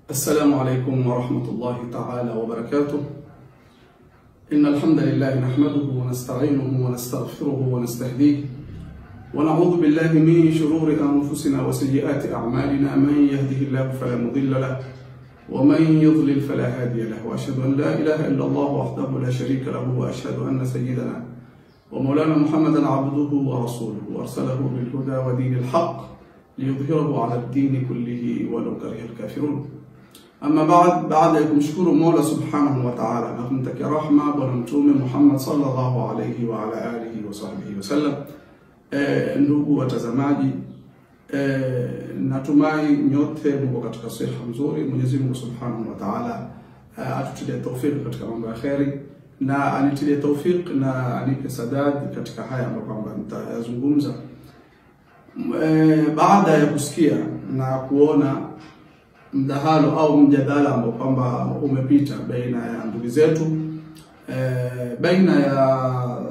السلام عليكم ورحمة الله تعالى وبركاته إن الحمد لله نحمده ونستعينه ونستغفره ونستهديه ونعوذ بالله من شرور أنفسنا وسيئات أعمالنا من يهده الله فلا مضل له ومن يضلل فلا هادي له وأشهد أن لا إله إلا الله وحده لا شريك له وأشهد أن سيدنا ومولانا محمدا عبده ورسوله وأرسله بالهدى ودين الحق ليظهره على الدين كله ولو كره الكافرون Ama baad, baada ya kumshukuru Mola subhanahu wa ta'ala na kumtakia rahma Bwana Mtume Muhammad sallallahu alayhi wa ala alihi wa sahbihi wasallam. E, ndugu watazamaji e, natumai nyote mko katika siha nzuri. Mwenyezi Mungu subhanahu wa ta'ala e, atutilie tawfik katika mambo ya kheri na anitilie tawfik na anipe sadadi katika haya ambayo kwamba nitayazungumza. E, baada ya kusikia na kuona mdahalo au mjadala ambao kwamba umepita baina ya ndugu zetu e, baina ya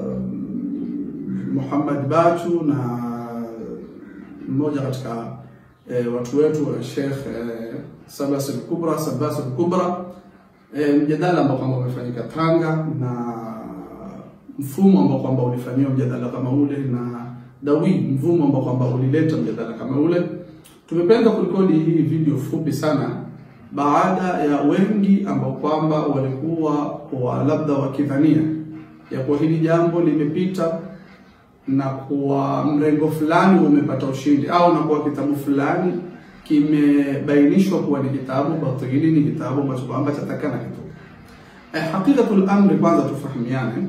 Muhammad Batu na mmoja katika e, watu wetu Sheikh e, Sabas al-Kubra Sabas al-Kubra e, mjadala ambao kwamba umefanyika Tanga na mfumo ambao kwamba ulifanyiwa mjadala kama ule na dawi mfumo ambao kwamba ulileta mjadala kama ule Tumependa kurekodi hii video fupi sana baada ya wengi ambao kwamba walikuwa wa labda wakidhania ya kuwa hili jambo limepita na kuwa mrengo fulani umepata ushindi au na kuwa kitabu fulani kimebainishwa kuwa ni kitabu batili, ni kitabu ambacho kwamba chatakana kitu. Eh, hakikatul amri, kwanza tufahamiane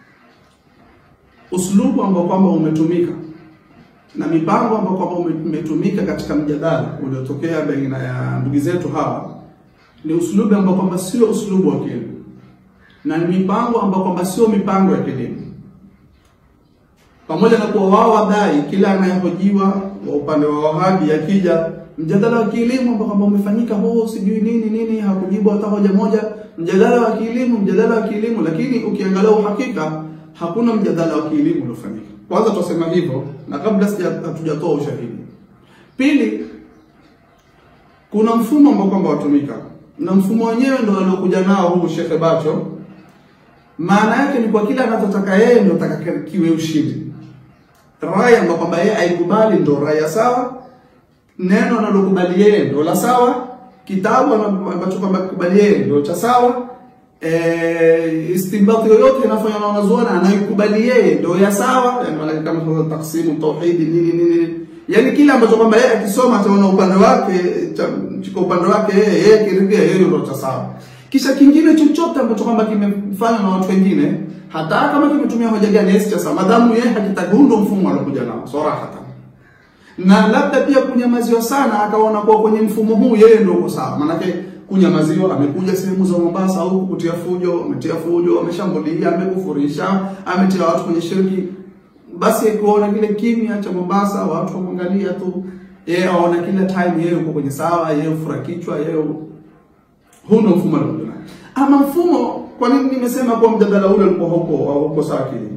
uslubu ambao kwamba umetumika na mipango ambayo kwamba imetumika katika mjadala uliotokea baina ya ndugu zetu hawa ni uslubu ambao kwamba sio uslubu wa kielimu, na ni mipango ambayo kwamba sio mipango ya kielimu, pamoja na kuwa wao wadai kila anayehojiwa wa upande wa Wahabi akija mjadala wa kielimu ambao kwamba umefanyika huo sijui nini nini, hakujibu hata hoja moja, mjadala wa kielimu, mjadala wa kielimu, lakini ukiangalia uhakika hakuna mjadala wa kielimu uliofanyika. Kwanza tutasema hivyo, na kabla sija hatujatoa ushahidi. Pili, kuna mfumo ambao kwamba watumika, na mfumo wenyewe ndio aliokuja nao huu Sheikh Bacho. Maana yake ni kwa kila anachotaka yeye ndio atakakiwe ushindi. Raya ambayo kwamba yeye aikubali ndio raya sawa, neno analokubali yeye ndio la sawa, kitabu ambacho kwamba kubali yeye ndio cha sawa E, istinbati yoyote inafanywa na wanazuoni anaikubali yeye ndio ya sawa, yani maana kama kwa taksimu tauhidi nini nini, yani kile ambacho kwamba yeye akisoma ataona upande wake chiko upande wake yeye yeye kiridhia yeye ndio cha sawa. Kisha kingine chochote ambacho kwamba kimefanywa na watu wengine, hata kama kimetumia hoja gani yeye cha sawa, madamu yeye hakitagundo mfumo alokuja nao sarahatan, na labda pia kunyamaziwa sana, akaona kuwa kwenye mfumo huu yeye ndio uko sawa, maanake kunyamaziwa. Amekuja sehemu za Mombasa huku kutia fujo, ametia fujo, ameshambulia, amekufurisha, ametia watu kwenye shirki. Basi kuona kile kimya cha Mombasa, watu wamwangalia tu, yeye aona kila time yeye uko kwenye sawa, yeye ufura kichwa, yeye huu ndio mfumo alikuwa nayo. Ama mfumo, kwa nini nimesema kwa mjadala ule ulikuwa huko au huko sawa kile?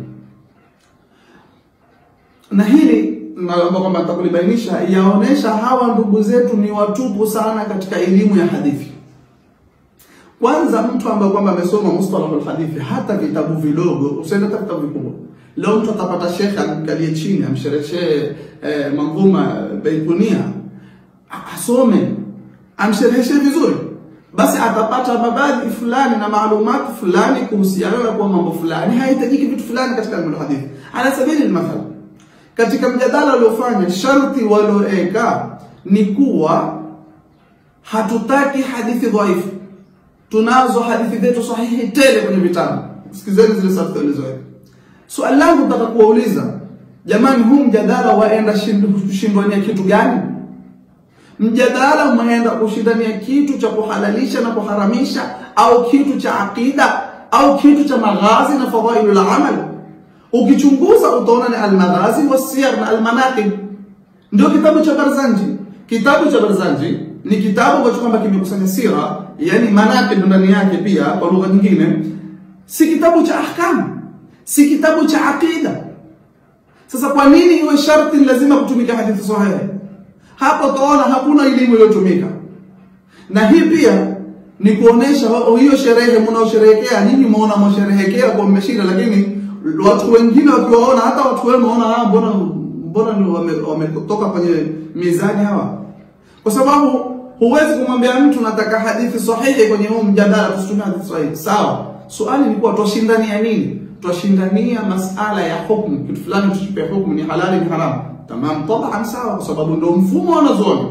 Na hili naomba kwamba nitakulibainisha, yaonesha hawa ndugu zetu ni watupu sana katika elimu ya hadithi. Kwanza mtu ambaye kwamba amesoma mustalahul hadithi, hata vitabu vidogo, usiende hata vitabu vikubwa. Leo mtu atapata shekhe amkalie chini amshereheshe eh, manzuma Baikunia, asome amshereheshe vizuri, basi atapata mabadi fulani na maalumati fulani kuhusiana na kwa mambo fulani, haihitajiki vitu fulani katika ilmu hadithi. Ala sabili al katika mjadala uliofanya, sharti walioeka ni kuwa hatutaki hadithi dhaifu tunazo hadithi zetu sahihi tele kwenye vitabu. Sikizeni zile sharti ulizoweka. Swali langu nataka kuwauliza jamani, huu mjadala waenda kushindania kitu gani? Mjadala umeenda kushindania kitu cha kuhalalisha na kuharamisha, au kitu cha aqida, au kitu cha maghazi na fadhailul amal? Ukichunguza utaona ni almaghazi wasiyar na almanaqib, ndio kitabu cha Barzanji. Kitabu cha Barzanji ni kitabu ambacho kwamba kimekusanya sira, yani manaqib ndani yake pia kwa lugha nyingine, si kitabu cha ahkam, si kitabu cha aqida. Sasa kwa nini iwe sharti lazima kutumika hadithi sahihi? Hapo utaona hakuna elimu iliyotumika. na hii pia ni kuonesha wa- hiyo sherehe mnaosherehekea nyinyi mmeona mwasherehekea kwa mmeshinda, lakini watu wengine wakiwaona, hata watu wema waona, ah, mbona mbona ni wame- wametoka kwenye mizani hawa, kwa sababu huwezi kumwambia mtu nataka hadithi sahihi kwenye huu mjadala, tusitumie hadithi sahihi. Sawa, swali ni kuwa twashindania nini? Twashindania masala ya hukumu, kitu fulani tuchipe hukumu, ni halali ni haramu. Tamam, taban, sawa, kwa sababu ndio mfumo wanazuoni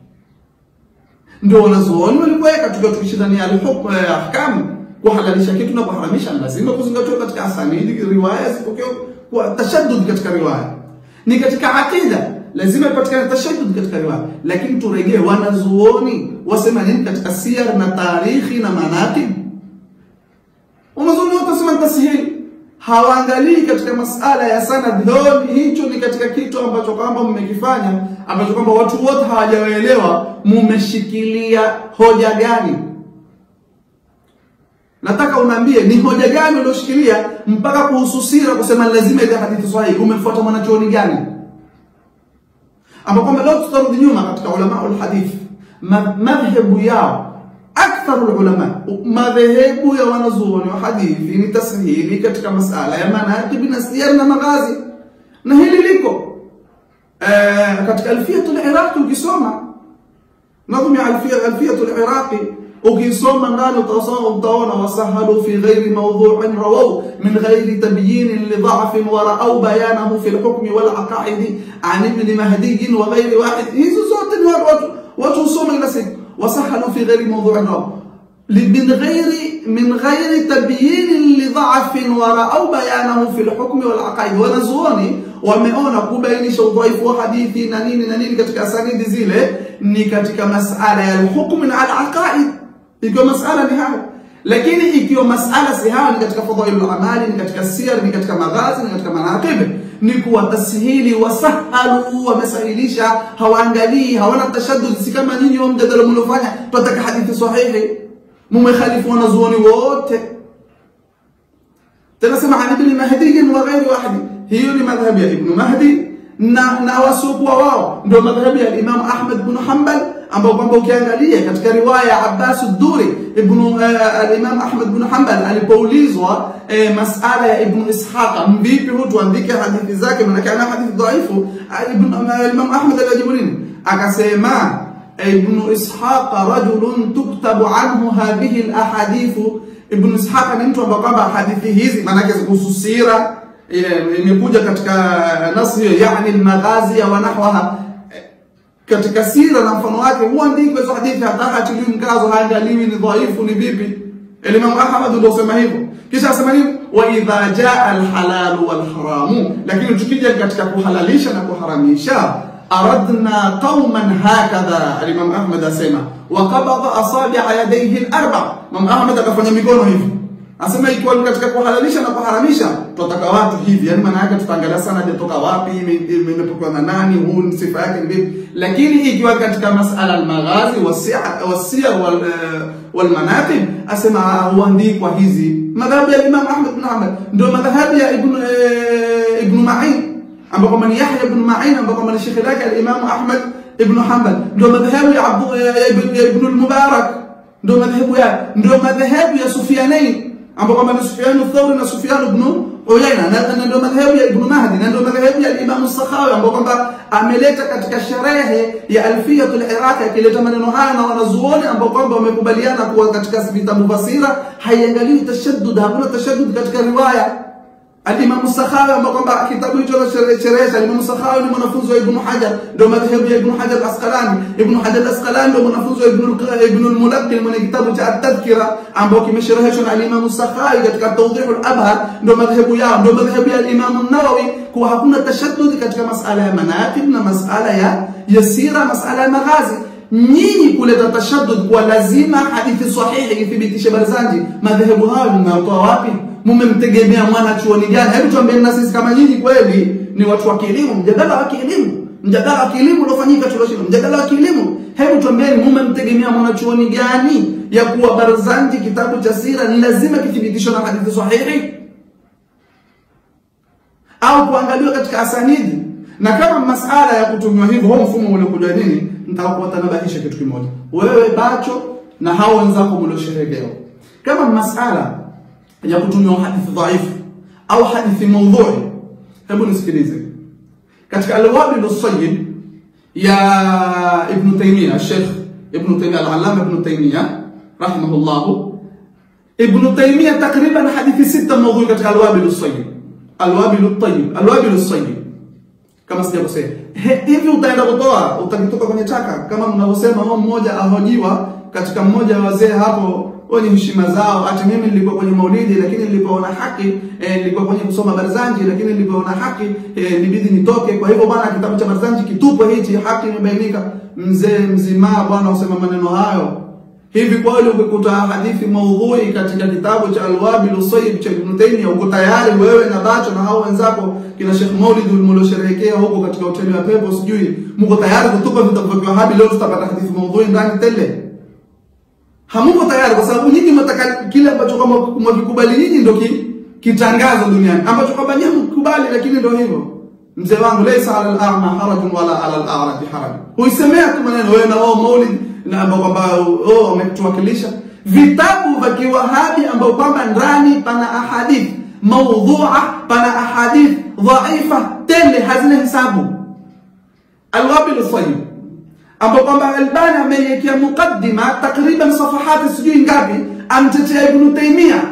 ndio wanazuoni walikuweka, tukiwa tukishindania alhukm ya ahkam, kuhalalisha kitu na kuharamisha, lazima kuzingatiwa katika asanidi, riwaya zipokeo kwa tashaddud katika riwaya. Ni katika akida lazima ipatikane tashaddud katika riwaya, lakini turejee, wanazuoni wasema nini katika siyar na tarikhi na manaqib? Wanazuoni wote wasema tasihili hawaangalii katika masala ya sanad. Leo hicho ni katika kitu ambacho kwamba mmekifanya ambacho kwamba watu wote hawajaelewa, mumeshikilia hoja gani? Nataka unaambie ni hoja gani ulioshikilia mpaka kuhusu sira kusema lazima ile hadithi sahihi. Umefuata mwanachuoni gani? Ambapo kwamba leo tutarudi nyuma katika ulama ulhadith, ma- madhhabu yao aktharu ulama, madhehebu ya wanazuoni wa hadithi ni tasihili katika masala ya manaqib na siyar na maghazi, na hili liko eh, katika alfiyatul iraqi ukisoma nadhmu ya alfiya alfiyatul iraqi ukisoma ndani utasoma utaona wasahalu fi ghairi mawdhu'in rawaw min ghairi tabyin li dha'fin wa ra'aw bayanahu fi al-hukm wal aqaid an ibn mahdi wa ghairi wahid hizo zote ni watu watu usoma ila siku wasahalu fi ghairi mawdhu'in rawaw من غير من غير تبيين لضعف ورأوا بيانه في الحكم والعقائد wanazuoni wameona kubainisha udhaifu wa hadithi na nini na nini katika sanidi zile ni katika masala ya alhukm na alaqaid ikiwa masala ni hayo lakini ikiwa masala si hayo ni katika fadhailul amali ni katika siyar ni katika maghazi ni katika manaqib ni kuwa tasihili wasahalu wamesahilisha hawaangalii hawana tashaddud si kama nyinyi wa mjadala mliofanya tunataka hadithi sahihi mumekhalifu wanazuoni wote tena sema an ibn mahdi wa ghairi wahdi hiyo ni madhhabu ya ibn mahdi na na wasiokuwa wao ndio madhhabu ya imam ahmad bin hanbal ambao kwamba ukiangalia katika riwaya ya abbas ad-duri ibn al-imam ahmad bin hanbal alipoulizwa eh, masala ya ibn ishaqa mvipi huyu tuandike hadithi zake maana ana hadithi dhaifu ibn imam ahmad alijibu nini akasema ابن إسحاق رجل تكتب عنه هذه الأحاديث ابن إسحاق ni mtu ambaye kwamba hadithi hizi maanake kuhusu sira imekuja katika nasi hiyo yani almaghazi wa nahwaha katika sira na mfano wake huandikwa hizo hadithi hata hatiliwi mkazo haangaliwi ni dhaifu ni vipi Imam Ahmad ndio sema hivyo kisha asema nini wa idha jaa alhalal walharamu lakini tukija katika kuhalalisha na kuharamisha أردنا قوما هكذا الإمام أحمد أسمع وقبض أصابع يديه الأربع Imam Ahmad akafanya mikono hivi asema ikiwa ni katika kuhalalisha na kuharamisha tutataka watu hivi yani maana yake tutaangalia sana hajatoka wapi imepokwa na nani huu ni sifa yake ni vipi lakini ikiwa katika masala al-maghazi wasiyar wal wal manaqib asema huandikwa hizi madhhabu ya Imam Ahmad bin Hanbal ndio madhhabu ya Ibn Ibn Ma'in ambao kama ni Yahya ibn Ma'in ambao kama ni shekhi lake al-Imam Ahmad ibn Hanbal ndio madhhabu ya Abu ibn al-Mubarak ndio madhhabu ya ndio madhhabu ya Sufyanain ambao kama ni Sufyan al-Thawri na Sufyan ibn Uyayna na ndio madhhabu ya Ibn Mahdi na ndio madhhabu ya Imam al-Sakhawi ambao kwamba ameleta katika sherehe ya Alfiyat al-Iraqi akileta maneno haya na wanazuoni ambao kwamba wamekubaliana kuwa katika vitabu basira haiangalii tashaddud hakuna tashaddud katika riwaya Al-Imam Sakhawi ambao kwamba kitabu hicho cherehesha Al-Imam Sakhawi ni mwanafunzi wa Ibn Hajar ndio madhhabu ya Ibn Hajar Asqalani Ibn Hajar Asqalani ndio mwanafunzi wa Ibn Ibn al-Mulaqqi mwenye kitabu cha At-Tadhkira ambao kimeshereheshwa na Al-Imam Sakhawi katika Tawdih al-Abhar ndio madhhabu yao ndio madhhabu ya Al-Imam an-Nawawi kuwa hakuna tashaddud katika masala ya manaqib na masala ya yasira masala ya maghazi nyinyi kuleta tashaddud kwa lazima hadithi sahihi ithibitishe barzanji madhehebu hayo mnatoa wapi mmemtegemea mwana chuoni gani hebu tuambieni na sisi kama nyinyi kweli ni watu wa kielimu mjadala wa kielimu mjadala wa kielimu uliofanyika tulioshinda mjadala wa kielimu hebu tuambieni mmemtegemea mwana chuoni gani ya kuwa barzanji kitabu cha sira ni lazima kithibitishwe na hadithi sahihi au kuangaliwa katika asanidi na kama masala ya kutumiwa hivyo huo mfumo uliokuja nini nitakuwatanabahisha kitu kimoja wewe bacho na hao wenzako mliosherehekewa kama masala ya kutumiwa hadithi dhaifu au hadithi maudhui hebu nisikilize katika alwabil sayyid ya ibn taymiya sheikh ibn taymiya al-allama ibn taymiya rahimahullah ibn taymiya takriban hadithi sita maudhui katika alwabil sayyid alwabil tayyib alwabil sayyid kama sijakosea hivi utaenda kutoa utakitoka kwenye taka kama mnavyosema huo mmoja ahojiwa katika mmoja wa wazee hapo wenye heshima zao ati mimi nilikuwa kwenye maulidi lakini nilipoona haki eh, nilikuwa kwenye kusoma barzanji lakini nilipoona haki eh, nibidi nitoke kwa hivyo bwana kitabu cha barzanji kitupwe hichi haki imebainika mzee mzima bwana usema maneno hayo hivi kweli ukikuta hadithi maudhui katika kitabu cha alwabil sayyib cha Ibn Taymiyyah uko tayari wewe na bacho na hao wenzako kina Sheikh Maulid mliosherehekea huko katika hoteli ya pepo sijui mko tayari kutupa vitabu vya Wahabi leo tutapata hadithi maudhui ndani tele hamuko tayari kwa sababu nyinyi mnataka kile ambacho kama mwavikubali nyinyi ndio ki, kitangazo duniani ambacho kwamba nyinyi mkubali lakini ndio hivyo mzee wangu laysa ala al-a'ma harajun wala ala al-a'raj haraj huisemea tu maneno wewe na wao maulid na ambao kwamba oh wametuwakilisha vitabu vya kiwahabi ambao kwamba ndani pana ahadith maudhu'a pana ahadith dhaifa tele hazina hesabu alwabil sayyid ambao kwamba Albani ameiwekea mukaddima takriban safahati sijui ngapi amtetea Ibn Taymiyyah.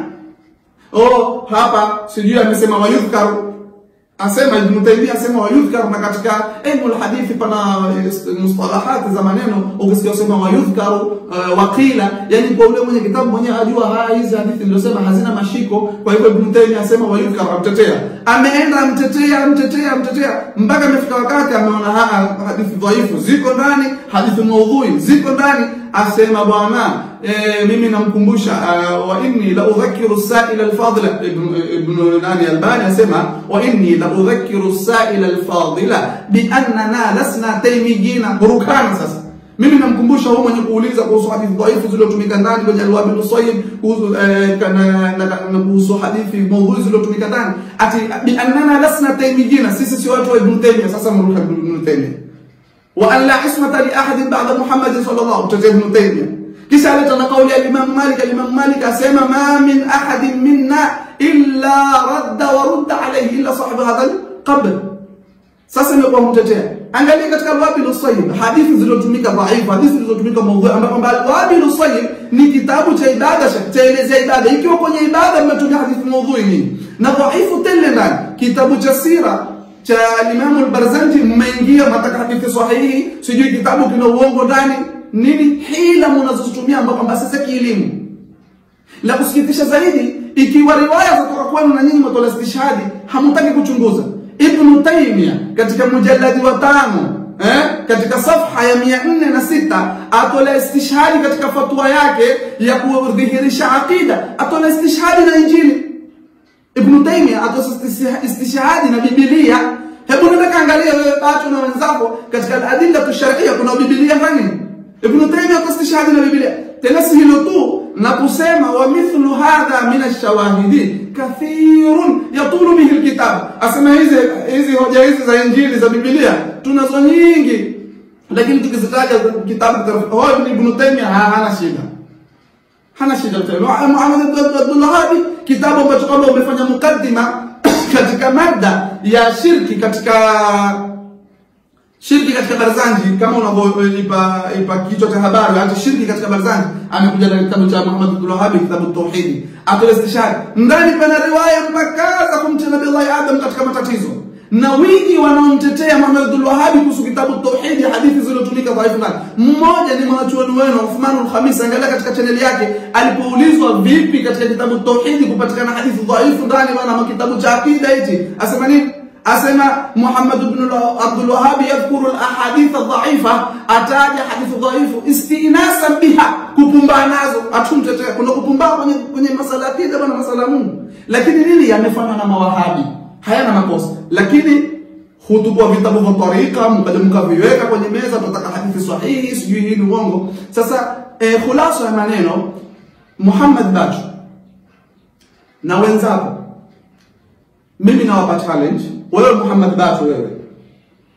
Oh, hapa sijui amesema wayudhkar asema Ibn Taymiyyah asema wayudhkar, na katika ilmu hadithi pana mustalahati za maneno, ukisikia usema wayudhkar uh, waqila, yani kwa ule mwenye kitabu mwenyewe ajua haya hizi hadithi nilizosema hazina mashiko. Kwa hivyo Ibn Taymiyyah asema wayudhkar, amtetea, ameenda amtetea, amtetea, amtetea mpaka amefika wakati ameona haya hadithi dhaifu ziko ndani, hadithi maudhui ziko ndani, asema bwana e, mimi namkumbusha uh, wa inni la udhakiru sa'ila al-fadila ibn, ibn nani Albani asema wa inni la udhakiru sa'ila al-fadila bi annana lasna taymiyina burukana sasa mimi namkumbusha huyu mwenye kuuliza kuhusu hadithi dhaifu zilizotumika ndani kwenye alwabil sayyid kuhusu eh, na, na, na kuhusu hadithi maudhui zilizotumika ndani ati bi annana lasna taymiyina sisi si watu wa ibn Taymiyyah sasa mruka ibn Taymiyyah wa an la ismata li ahadin ba'da Muhammad sallallahu alaihi wasallam ibn Taymiyyah kisha aleta na kauli ya Imam Malik Imam Malik asema ma min ahadin minna illa radda wa rudda alayhi illa sahibu hadha al-qabr sasa ndio kwa mtetea angalia katika al-wabil sayyid hadithi zilizotumika dhaifu hadithi zilizotumika maudhui ambapo kwamba al-wabil sayyid ni kitabu cha ibada chaelezea ibada ikiwa kwenye ibada mmetumia hadithi maudhui nini na dhaifu tele ndani kitabu cha sira cha Imam al-Barzanji mmeingia mataka hadithi sahihi sijui kitabu kina uongo ndani nini hila mnazotumia ambapo kwamba sasa kielimu la kusikitisha zaidi ikiwa riwaya za kutoka kwenu na nyinyi mtola istishhadi hamtaki kuchunguza Ibn Taymiyyah katika mujalladi wa tano eh, katika safha ya mia nne na sita atola istishhadi katika fatwa yake ya kudhihirisha aqida atola istishhadi na Injili Ibn Taymiyyah atola istishhadi na Biblia hebu nenda kaangalia wewe bacho na wenzako katika adilla tusharia kuna Biblia ndani Ibn Taymiyyah akastishhadi na Biblia tena si hilo tu na kusema wa mithlu hadha min ash-shawahidi kathirun yatulu bihi alkitab asema hizi hizi hoja hizi za injili za Biblia tunazo nyingi lakini tukizitaja kitabu cha Ibn Taymiyyah hana shida hana shida Muhammad Abdullah Hadi kitabu ambacho kwamba umefanya mukaddima katika mada ya shirki katika shirki katika barzanji kama unavyoipa ipa kichwa cha habari hata shirki katika barzanji amekuja na kitabu cha Muhammad Abdul Wahhab kitabu tauhidi atoa istishhad ndani pana riwaya mpaka za kumtia Nabii Allah Adam katika matatizo na wingi wanaomtetea Muhammad Abdul Wahhab kuhusu kitabu tauhidi hadithi zilizotumika dhaifu ndani mmoja ni mwanachuoni wenu Uthman al-Khamis angalia katika chaneli yake alipoulizwa vipi katika kitabu tauhidi kupatikana hadithi dhaifu ndani bwana kitabu cha akida hichi asema nini asema Muhammad ibn Abdul Wahhab yadhkuru al-ahadith ad-dha'ifa ataja hadithi dhaifu istinasan biha kupumbaa nazo atumtetea kuna kupumbaa kwenye kwenye masala ya akida bwana masala Mungu lakini nini yamefanywa na mawahabi hayana makosa lakini hutukua vitabu vya tarika mkaja mkaviweka kwenye meza tunataka hadithi sahihi sijui nini uongo sasa eh, khulasa ya maneno Muhammad Bacho na wenzako mimi nawapa challenge wewe Muhammad Bacho wewe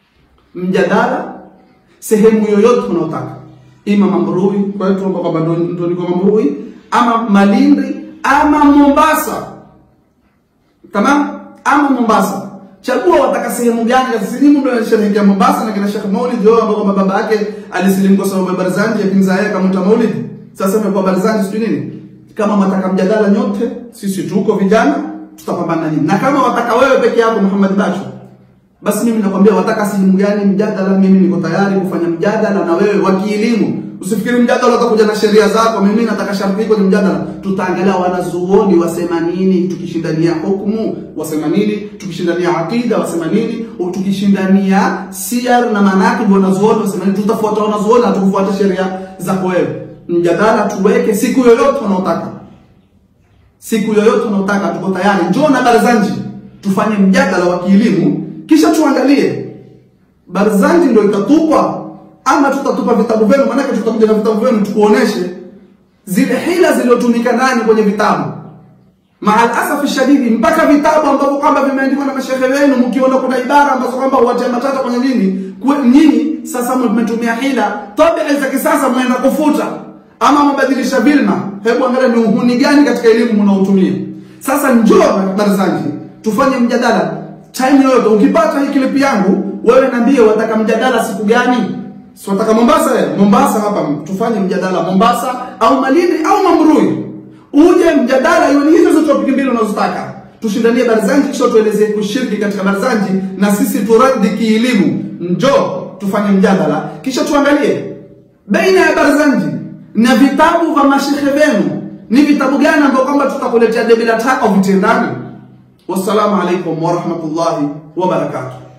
mjadala sehemu yoyote unaotaka, ima Mambrui kwetu ambao kwamba ndo ndo niko Mambrui, ama Malindi ama Mombasa, tamam, ama Mombasa. Chagua wataka sehemu gani katika sehemu ndio inasherehekea Mombasa na kina Sheikh Maulid wao ambao kwamba baba yake alisilimu kwa sababu ya Barzanji ya pinza yake kama Maulid. Sasa imekuwa Barzanji sijui nini. Kama wataka mjadala nyote, sisi tuko vijana, tutapambana nini. Na kama wataka wewe peke yako Muhammad Bacho, basi mimi nakwambia wataka sehemu gani mjadala, mimi niko tayari kufanya mjadala na wewe wa kielimu. Usifikiri mjadala utakuja na sheria zako, mimi nataka sharti kwenye mjadala. Tutaangalia wanazuoni wasema nini, tukishindania hukumu wasema nini, tukishindania akida wasema nini, tukishindania siyar na manaqib wanazuoni wasema nini. Tutafuata wanazuoni, hatukufuata sheria zako wewe. Mjadala tuweke siku yoyote unaotaka, siku yoyote unaotaka, tuko tayari. Njoo na Barzanji tufanye mjadala wa kielimu, kisha tuangalie Barzanji ndio itatupwa ama tutatupa vitabu vyenu, maanake tutakuja na vitabu vyenu tukuoneshe zile hila zilizotumika ndani kwenye vitabu. Maal asafi shadidi, mpaka vitabu ambavyo kwamba vimeandikwa na mashehe wenu, mkiona kuna ibara ambazo kwamba huwatia matata kwenye nini, nyinyi sasa mmetumia hila, tabia za kisasa mmeenda kufuta ama mabadilisha vilma. Hebu angalia ni uhuni gani katika elimu mnaotumia. Sasa njoo Barzanji tufanye mjadala time yoyote. Ukipata hii klipi yangu wewe niambie, wataka mjadala siku gani? Si wataka Mombasa ya? Mombasa hapa tufanye mjadala Mombasa au Malindi au Mambrui. Uje mjadala iwe ni hizo zote topic mbili unazotaka. Tushindanie Barzanji kisha tuelezee kushiriki katika Barzanji na sisi turadi kielimu. Njoo tufanye mjadala kisha tuangalie baina ya Barzanji na vitabu vya mashehe wenu ni vitabu gani ambao kwamba tutakuletea debe la taka vitendani. Wassalamu alaikum warahmatullahi wabarakatuh.